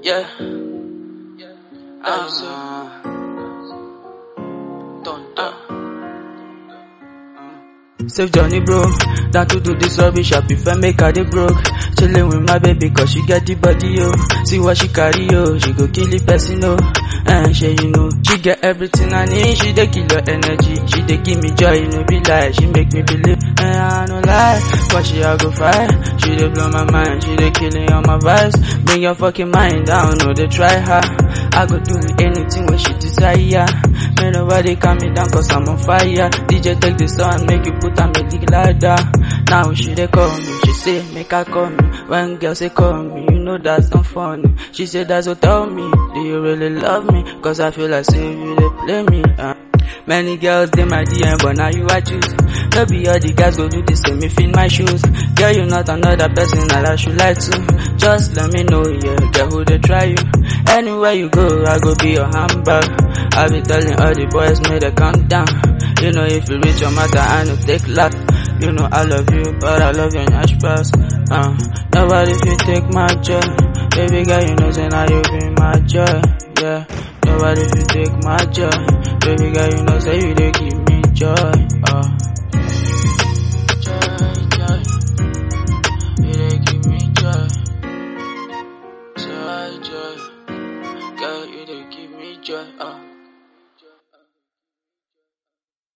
Yeah. Uh, dun, dun. Save Johnny bro, down to do this rubbish, I prefer make her dey broke. Chillin' with my baby cause she get the body yo. See what she carry yo, she go kill the person oh. And she you know, she get everything I need, she dey kill your energy. She dey give me joy, you know be lie, she make me believe. And I no lie, but she I go fight. She dey blow my mind, she dey killing all my vibes. Bring your fucking mind down, no they try her. I go do anything when she desire. May nobody calm me down cause I'm on fire. DJ take the song, make you put on me dick ladder. Now she dey call me, she say make I call me. When girls say call me, you know that's not funny. She say that's what tell me, do you really love me? Cause I feel like say you dey play me. Uh. Many girls they my DM, but now you I choose. Maybe all the guys go do the same if in my shoes. Girl, you not another person that I should like to. Just let me know, yeah, girl, who they try you. Anywhere you go, I go be your handbag. I be telling all the boys, may they calm down. You know, if you reach your matter, I no take luck. You know, I love you, but I love your nash pass. Uh, nobody fit take my joy. Baby girl, you know, say now you be my joy. Yeah, nobody fit take my joy. Baby girl, you know, say you they give me joy. Uh.